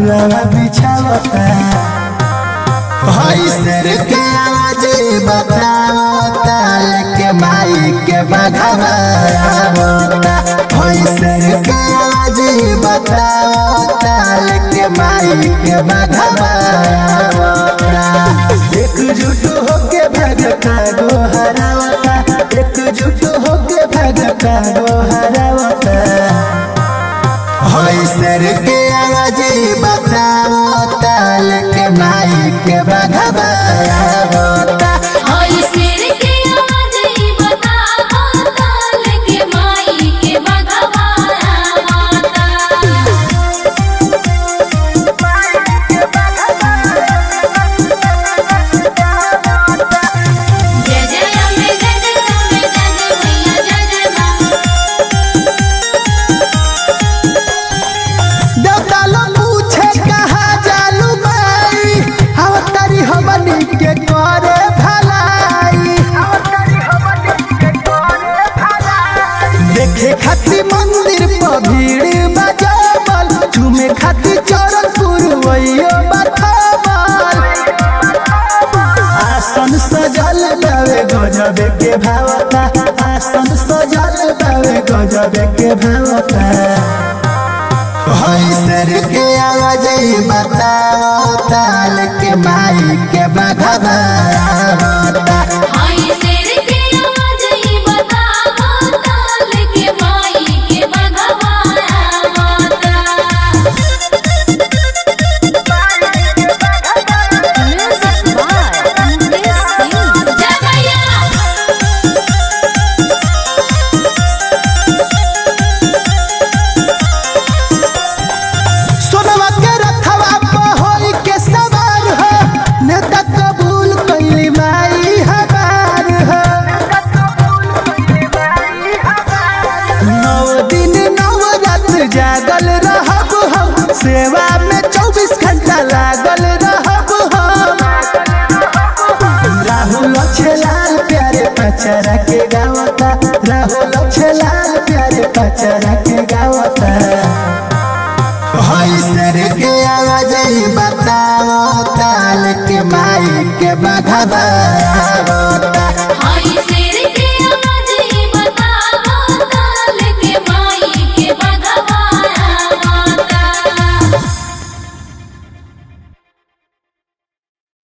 महुआ बिछावता हई सिर के आवाज बतावता लेके माई के बघावता हई सिर के आवाज बतावता लेके माई के बघावता एकजुट होके भगता गो हरावता एकजुट होके भगता गो हरावता हई सर के आवाज बतावता लेके माई के बघावता हई सिर के आवाज बतावता लेके माई के बघवारा माता जय जय अम्बे जय जय अम्बे जय जय मैया जय जय माँ देवता लोग पूछे कहाँ जालू माई अवतारी हमनी के करे भलाई देखे खातिर मंदिर पर भीड़ बजावल झूमे खातिर चरण पुरवैयो बथावल आसन सजल बावे गजब के भावता आसन सजल बावे गजब के भावता हई सर के आवाज बतावता लेके माई के बघावता हई सिर के आवाज बतावता लेके माई के बघवारा माता Music by Mukesh Singh. जय मैया सोनवा के रथवा पर होई के सवार हो नेता कबूल कैली माई हमार हो नौ दिन नौ रात जागल रहब हम सेवा में चौबीस घंटा लागल रहब हम राहुल छलाल प्यारे पचरा के गावता राहुल छलाल प्यारे पचरा के गावता हई सर के आवाज बतावता लेके माई के बघावता